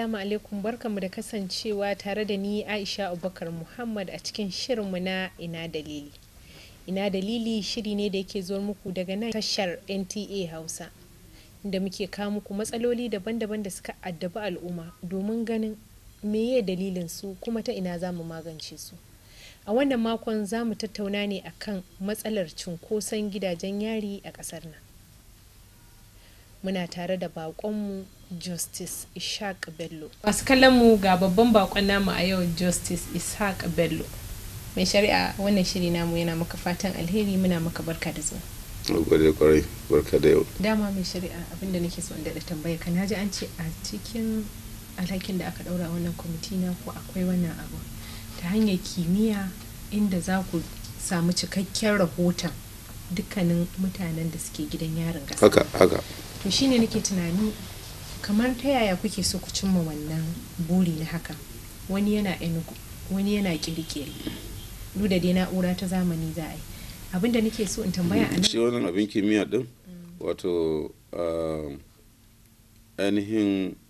Assalamu alaikum barkamu da kasancewa tare da ni Aisha Abubakar Muhammad a cikin shirinmu na ina dalili. Ina dalili shiri ne da yake zuwa muku daga nan tashar NTA Hausa. Da muke kawo muku matsaloli daban-daban da suka addabi al'umma domin ganin meye dalilin su kuma ta ina za mu magance su. A wannan makon za mu tattauna ne akan matsalar cunkoson gidajen yari a ƙasar nan. Muna tare da baƙonmu Justice Ishaq Bello. Masu kallon mu ga babban bakon namu a yau Justice Ishaq Bello. Mai shari'a wannan shiri namu yana maka fatan alheri muna maka barka da zuwa. gode kwarai barka da yau Dama mai shari'a abinda nake so in daɗa tambaya ka naji an ce a cikin alhakin da aka ɗaura wannan kwamiti na ko akwai wannan abu ta hanyar kimiyya inda za ku samu cikakken rahoton dukkanin mutanen da suke gidan yarin ƙasa. haka haka to shine nake tunani kamar ta yaya kuke so ku cimma wannan buri na haka wani yana enugu wani yana kirkiri duk da dai na'ura ta zamani za a yi abinda nake so in tambaya a shi nan wannan abin kimiyya din wato ah, ainihin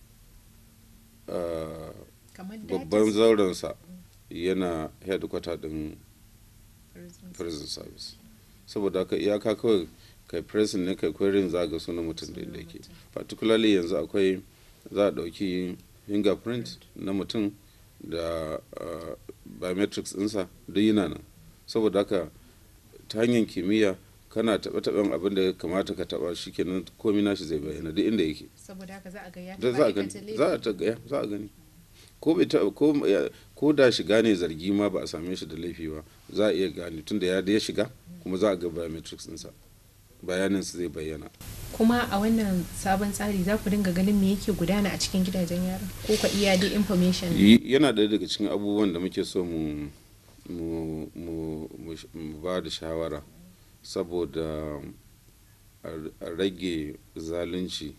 ah, kamar babban data zaurensa yana headquarter din prison service saboda haka iyaka kawai kai prison ne kai querying za ga sunan mutum da inda yake particularly yanzu akwai za a ɗauki fingerprint na mutum da ah, biometrics ɗinsa duk yana nan saboda haka ta hanyar kimiyya kana taɓa taɓen abin da ya kamata ka taɓa shi kenan komi nashi zai bayyana duk inda yake saboda haka za a ga ya da taɓa za a gani aikata laifi. za a ta ga za a gani ko bai ta ko ya- ko da shiga ne zargi ma ba a same shi da laifi ba za a iya gane tunda ya da ya shiga kuma za a ga biometrics ɗinsa bayanin su zai bayyana kuma a wannan sabon tsari za ku dinga ganin me yake gudana a cikin gidajen yaron ko ka iya dai information Yi- yana ɗaya daga cikin abubuwan da muke so mu mu mu mu sh- mu ba da shawara saboda a a rage zalunci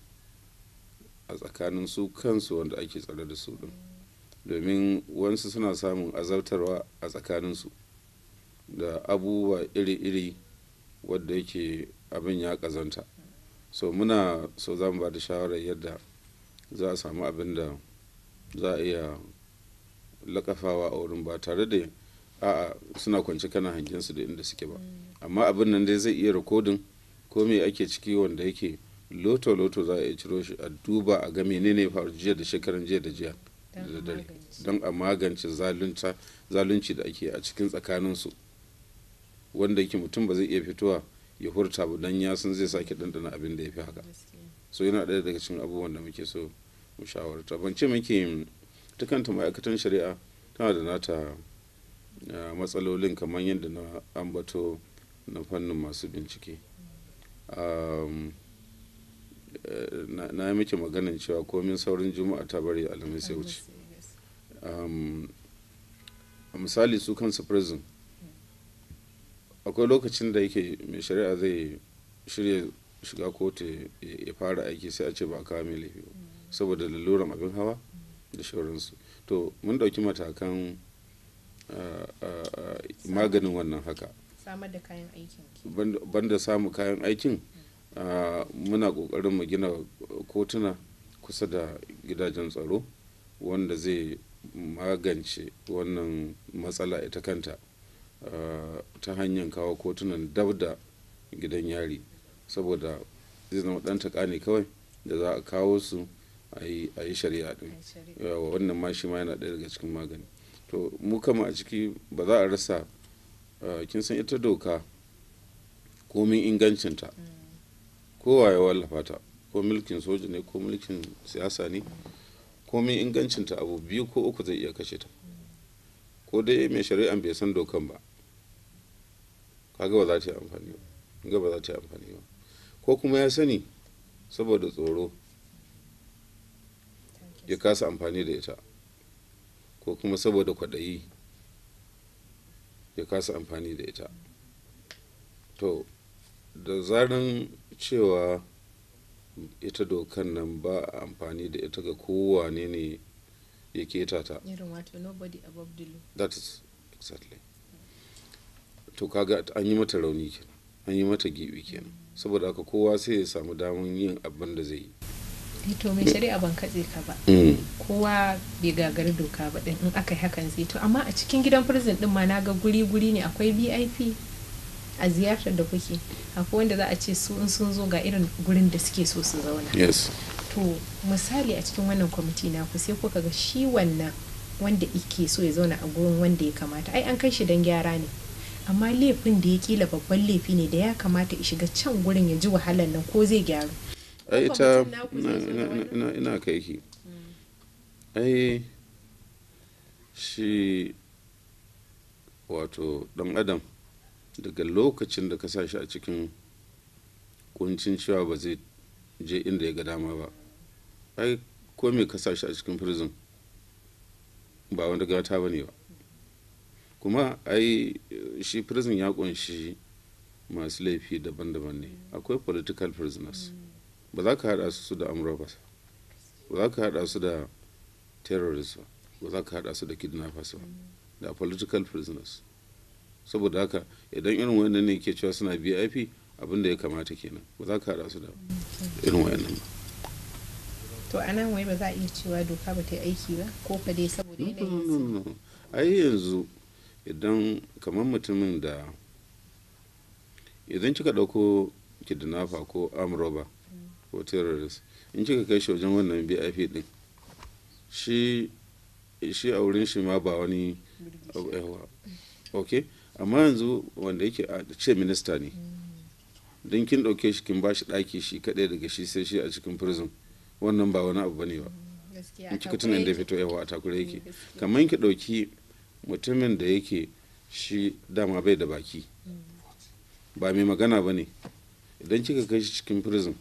a tsakanin su kansu wanda ake tsare da su din domin wasu suna samun azabtarwa a tsakaninsu da abubuwa iri-iri wadda yake abin ya kazanta so muna so za mu ba da shawarar yadda za a samu abin da za a iya lakafawa a wurin ba tare da a'a suna kwance kana hangen su da inda suke ba amma abin nan dai zai iya rikodin ko me ake ciki wanda yake loto loto za a iya ciro shi a duba a ga menene ya faru jiya da shekaran jiya da jiya don da a dare magance. don a magance zalunta zalunci da ake a cikin tsakaninsu wanda yake mutum ba zai iya fitowa ya hurta ba don ya san zai sake ɗanɗana abin da ya fi haka Gaskiya. so yana ɗaya daga cikin abubuwan da muke so mu shawarta ban ce muke ta kanta ma'aikatan shari'a tana da nata ah, matsalolin kamar yadda na ambato na fannin masu bincike Um, eh, na na yi miki maganin cewa komin saurin juma'a ta bari alhamis ya wuce um, a misali su kansu prison akwai lokacin da yake mai shari'a zai shirya shiga kotu ya ya fara aiki sai a ce ba a kawo mai laifi ba saboda laluran abin hawa da shauransu to mun ɗauki matakan ah, ah, ah, maganin wannan haka samar da kayan aikin ki. banda- banda samun kayan aikin ah, muna ƙoƙarin mu gina kotuna kusa da gidajen tsaro wanda zai magance wannan matsala ita kanta ah, ta hanyar kawo kotunan dab da gidan yari saboda zai zama ɗan taƙa ne kawai da za a kawo su a yi a yi shari'a ɗin Ai, shari'a. yawa wannan ma shi ma yana ɗaya daga cikin magani to mu kama a ciki ba za a rasa uh, kin san ita doka komin ingancinta kowa ya wallafa ta ko mulkin soja ne ko mulkin siyasa ne komin ingancinta abu biyu ko uku zai iya kashe ta ko dai mai shari'an bai san dokan ba kaga ba za ta yi amfani ba ga ba za ta yi amfani ba ko kuma ya sani saboda tsoro ya kasa amfani da ita ko kuma saboda kwaɗayi ya kasa amfani da ita to da zaran cewa ita dokan nan ba a amfani da ita ga kowane ne ya keta ta irin wato nobody above the law that is exactly to kaga an yi mata rauni kenan an yi mata gibi kenan saboda haka kowa sai ya samu damar yin abin da zai yi to mai shari'a ban katse ka ba Mm. kowa bai gagari doka ba din in aka yi hakan zai to amma a cikin gidan prison din ma na ga guri guri ne akwai vip a ziyartar da kuke akwai wanda za a ce su in sun zo ga irin gurin da suke so su zauna yes to misali a cikin wannan kwamiti na ku sai kuka ga shi wannan wanda ike so ya zauna a gurin wanda ya kamata ai an kai shi don gyara ne amma laifin da ya kila babban laifi ne da ya kamata ya shiga can gurin ya ji wahalar nan ko zai gyaru ai Ko ita mutum naku ina- zai zo da ina- wani? ina- ina kai ki ai shi wato dan adam daga lokacin da ka sa shi a cikin kuncin cewa ba zai je inda ya ga dama ba ai ko me ka sa shi a cikin prison ba wanda gata ba ne ba kuma ai shi prison ya kunshi masu laifi daban-daban ne akwai political prisoners ba za ka haɗa su da amurabas ba za ka haɗa su da terrorists ba ba za ka haɗa su da kidnappers ba da political prisoners saboda haka idan irin wannan ne ke cewa suna vip abin da ya kamata kenan ba za ka haɗa su da irin wannan ba to a nan wai ba za a iya cewa doka ba ta yi aiki ba ko fa dai saboda No, yanayin no, su no, no. ai yanzu idan kamar mutumin da idan kika ɗauko kidnapper ko amroba ko terrorist in kika kai shi wajen wannan bip din shi shi a wurin shi ma ba wani abu yawa ok amma yanzu wanda yake a ce minista ne don kin ɗauke shi kin ba shi ɗaki shi kaɗai daga shi sai shi a cikin prison wannan ba wani abu bane ba gaskiya in a kika takure tunan da yake. fito yawa a takure yake gaskiya. kamar ki ɗauki mutumin da yake shi dama bai da baki ba mai magana ba ne idan kika kai shi cikin prison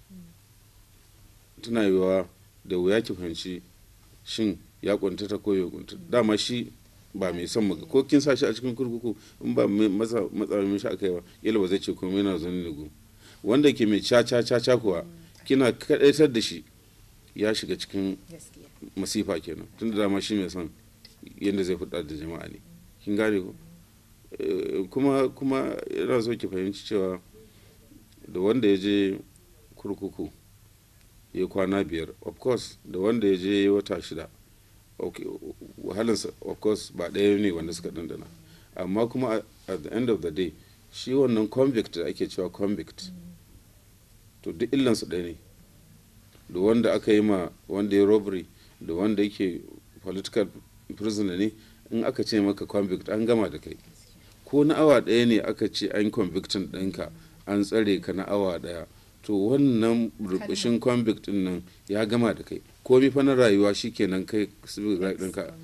tana yiwuwa da wuya ki fahimci shin ya kuntata ko ya kuntata dama shi ba mai son maga ko kin sa shi a cikin kurkuku in ba mai matsa matsa mishi aka yi ba yalla ba zai ce komai yana zaune ne gu wanda ke mai ca ca ca ca kuwa kina kadaitar da shi ya shiga cikin gaskiya masifa kenan tun da dama shi mai son yadda zai fada da jama'a ne kin gane ko Eh, kuma kuma yana so ki fahimci cewa da wanda ya je kurkuku ya kwana biyar of course da wanda ya je wata shida okay, wahalinsa of course ba ɗaya ne wanda suka dandana amma kuma at- at the end of the day shi wannan convict da ake cewa convict to duk illansu ɗaya ne da wanda aka yi ma wanda ya robbery da wanda yake political prisoner ne in aka ce maka convict an gama da kai ko na awa ɗaya ne aka ce an convictin ɗinka an tsare ka na awa ɗaya to wannan rubushin convict ɗin nan ya gama da kai komi fa na rayuwa shikenan kai civil right ɗinka Haka.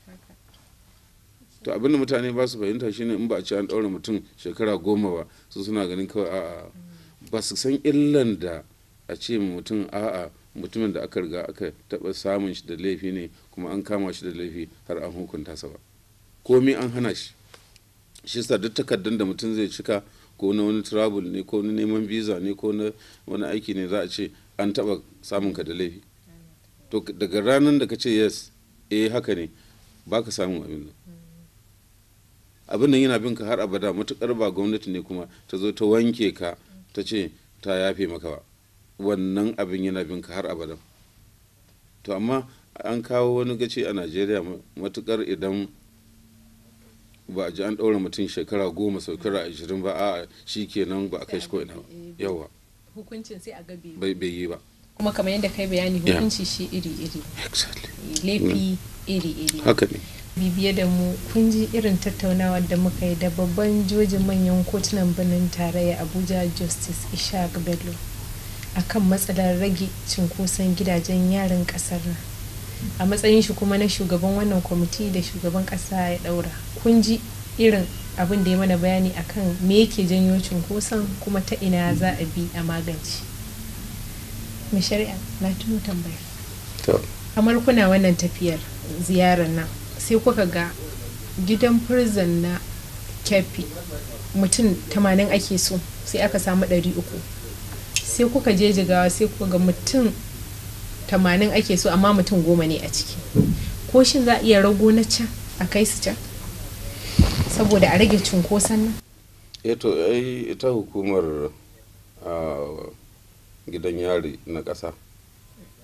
to abinda mutane ba su fahimta shine in ba a ce an ɗaure mutum shekara goma ba su suna ganin kawai a'a ba su san illan da a ce mutum a'a mutumin da aka riga aka taɓa samun shi da laifi ne kuma an kama shi da laifi har an hukunta sa ba komi an hana shi shi sa duk takardun da mutum zai cika ko na wani travel ne ko na neman visa ne ko na wani aiki ne za a ce an taɓa samun ka da laifi to daga ranar da ka ce yes eh haka ne ba ka samun abin nan abin nan yana bin ka har abada matukar ba gwamnati ne kuma ta zo ta wanke ka ta ce ta yafe maka ba wannan abin yana bin ka har abada to amma an kawo wani gaci a najeriya matukar idan ba a ji an ɗaura mutum shekara goma shekara ashirin ba a shi kenan ba a kai shi ko ina ba yawa hukuncin sai a gabe bai bai yi ba kuma kamar yadda kai bayani Yeah. hukunci shi iri-iri exactly laifi iri-iri haka ne bibiye da mu kun ji irin tattaunawa da muka yi da babban jojin manyan kotunan birnin tarayya abuja justice ishaq bello akan matsalar rage cinkoson gidajen yarin kasar nan a matsayin shi kuma na shugaban wannan kwamiti da shugaban kasa ya daura kun ji irin abin da ya mana bayani akan me yake janyo cinkoson kuma ta ina za a bi a magance mai shari'a na tuno tambaya to kamar kuna wannan tafiyar ziyarar nan sai kuka ga gidan prison na kefi mutum 80 ake so sai aka samu 300 sai kuka je jigawa sai kuka ga mutum 80 ake so amma mutum goma ne a ciki ko shin za a iya rago na can a kai su can saboda a rage cunkoson nan eh to ai ita hukumar ah, gidan yari na ƙasa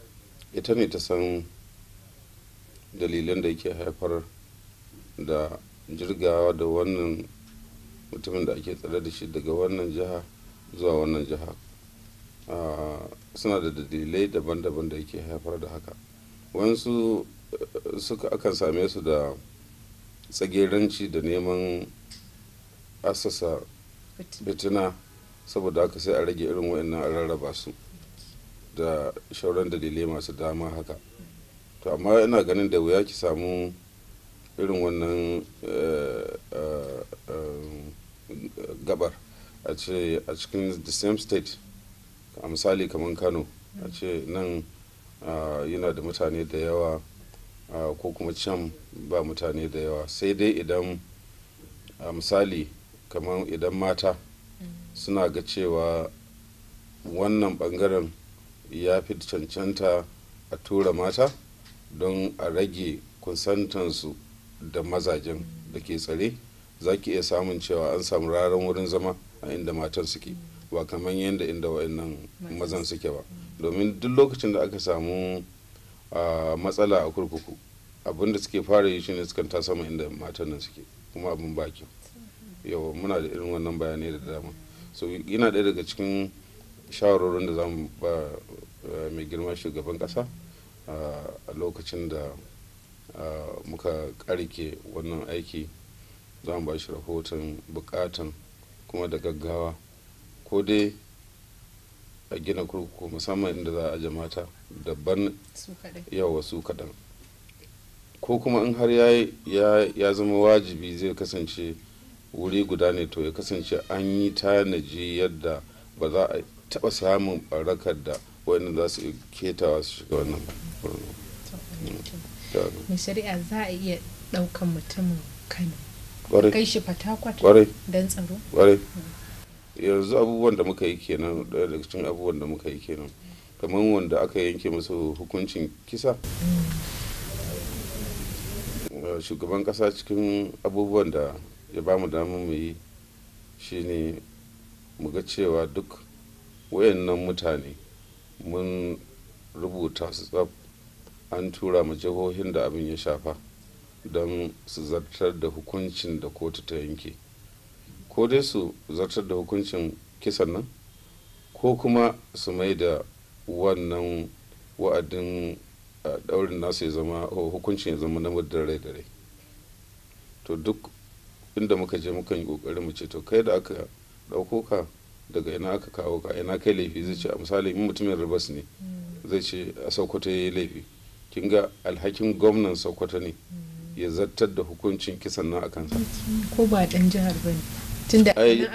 ita ne ta san dalilan da yake haifar da jirgawa da wannan mutumin da ake tsare da shi daga wannan jiha zuwa wannan jiha suna da dalilai daban-daban da yake haifar da haka wasu suka akan same su da tsageranci da neman asasa fitina saboda haka sai a rage irin wa'annan a rarraba su da shauran dalilai masu dama haka to amma ina ganin da wuya ki samu irin wannan gabar a ce a cikin the same state a misali kamar kano a ce nan yana da mutane da yawa ko kuma can ba mutane da yawa sai dai idan a misali kamar idan mata suna ga cewa wannan bangaren ya fi cancanta a tura mata don a rage kusantansu da mazajen da ke tsare za ki iya samun cewa an samu raran wurin zama a inda matan suke ba kamar yadda inda wa'annan mazan suke ba domin duk lokacin da aka samu matsala a kurkuku abin da suke fara yi shine sukan ta sama inda matan nan suke kuma abin ba kyau yawa muna da irin wannan bayanai da dama so yana ɗaya daga cikin shawarorin da zamu ba mai girma shugaban ƙasa a lokacin da muka karike wannan aiki za mu ba shi rahoton bukatan kuma da gaggawa ko dai a gina kurkuku musamman inda za a aje mata daban yawa su kaɗan ko kuma in har ya zama wajibi zai kasance wuri guda ne to ya kasance an yi tanaji yadda ba za a taɓa samun barakar da wani za su ketawa su shiga wannan mai shari'a za a iya ɗaukan mutumin kano kai shi fatakwat don tsaro ƙwarai yanzu abubuwan da muka yi kenan ɗaya daga cikin abubuwan da muka yi kenan kamar wanda aka yanke musu hukuncin kisa shugaban ƙasa cikin abubuwan da ya ba mu damar mu yi shine mu ga cewa duk wayannan mutane mun rubuta su tsab an tura ma jihohin da abin ya shafa don su zartar da hukuncin da kotu ta yanke ko dai su zartar da hukuncin kisan nan ko kuma su mai da wannan wa'adin daurin nasu ya zama hukuncin ya zama na muddin rai da rai to duk inda muka je mukan yi kokarin mu ce to kai da aka dauko ka daga ina aka kawo ka ina kai laifi zai ce a misali in mutumin ribas ne zai ce a sokoto ya yi laifi kin ga alhakin gwamnan sokoto ne ya zartar da hukuncin kisan nan a kansa ko ba dan jihar ba ne tunda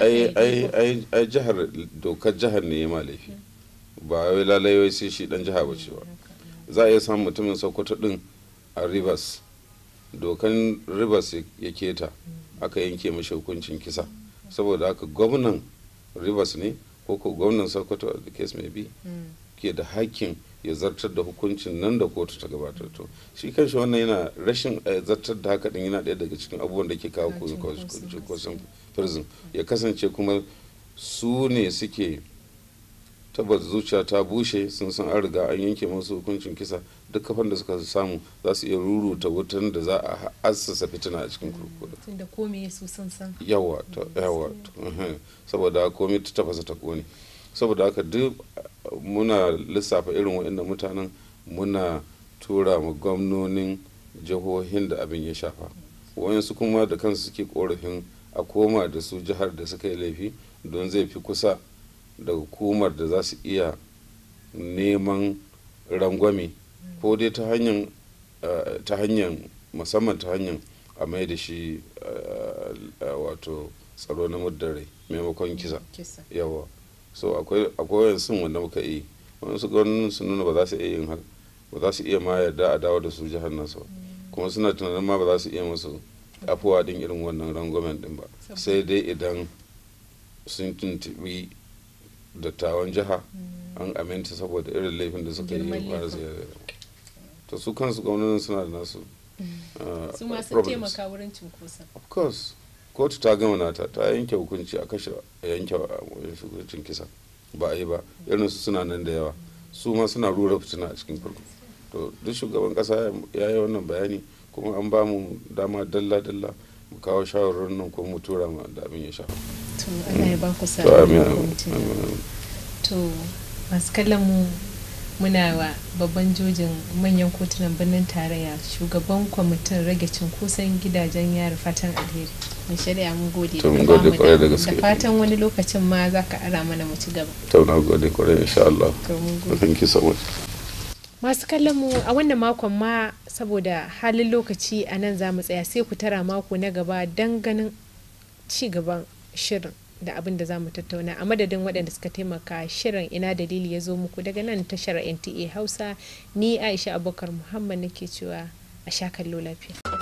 ai jihar dokar jihar ne ya ma laifi ba wai lalai sai shi dan jiha ba ce ba za a iya samun mutumin sokoto din a rivers dokan rivers ya keta aka yanke mashi hukuncin kisa saboda haka gwamnan rivers ne ko ko gwamnan sokoto da case mai bi ke da hakkin ya zartar da hukuncin nan da kotu ta gabatar to shi kanshi wannan yana rashin zartar da haka din yana ɗaya daga cikin abubuwan da ke kawo kusan prison ya kasance kuma su ne suke tabbas zuciya ta bushe sun san an riga an yanke masu hukuncin kisa duk kafan da suka samu za su iya ruruta wutan da za a assasa fitina a cikin kurkuku tunda komai su sun san yawa yawa saboda komai ta tafasa ta kone saboda haka duk muna lissafa irin waɗannan mutanen muna tura ma gwamnonin jihohin da abin ya shafa wayansu kuma da kansu suke korafin a koma da su jihar da suka yi laifi don zai fi kusa da hukumar da za su iya neman rangwame ko dai ta hanyar ta hanyar musamman ta hanyar a mai da shi wato tsaro na muddare maimakon kisa yawa so akwai wayansu wanda muka yi wayansu gwamnatin sun nuna ba za su iya yin haka ba za su iya ma yarda a dawo da su jihar nasu ba kuma suna tunanin ma ba za su iya musu afuwa din irin wannan rangwamen din ba sai dai idan sun tuntubi dattawan jiha an aminta saboda irin laifin da suka yi ba su to su kansu gwamnatin suna da nasu su ma sun taimaka wurin cinkoson of course kotu ta gama nata ta yanke hukunci a kashe a yanke hukuncin kisa ba a yi ba irin su suna nan da yawa su ma suna rura fitina a cikin farko to duk shugaban kasa ya yi wannan bayani kuma an ba mu dama dalla-dalla mu kawo shawarwarin nan kuma mu tura ma da abin ya shafa to Allah ya ba ku sa'a to amin da kwamitin. amin, amin to masu kallon mu muna wa babban jojin manyan kotunan birnin tarayya shugaban kwamitin rage cunkoson gidajen yari fatan alheri mai shari'a mun gode To, mun ka gode bamu kwarai da dama. gaske. da fatan wani lokacin ma za ka ara mana mu ci gaba to na gode kwarai insha Allah to mun gode thank you so much masu kallon mu a wannan makon ma saboda halin lokaci a nan za mu tsaya sai ku tara mako na gaba don ganin ci gaban shirin da abin da za mu tattauna a madadin waɗanda suka taimaka shirin ina dalili ya zo muku daga nan tashar nta hausa ni aisha abubakar muhammad nake cewa a sha kallo lafiya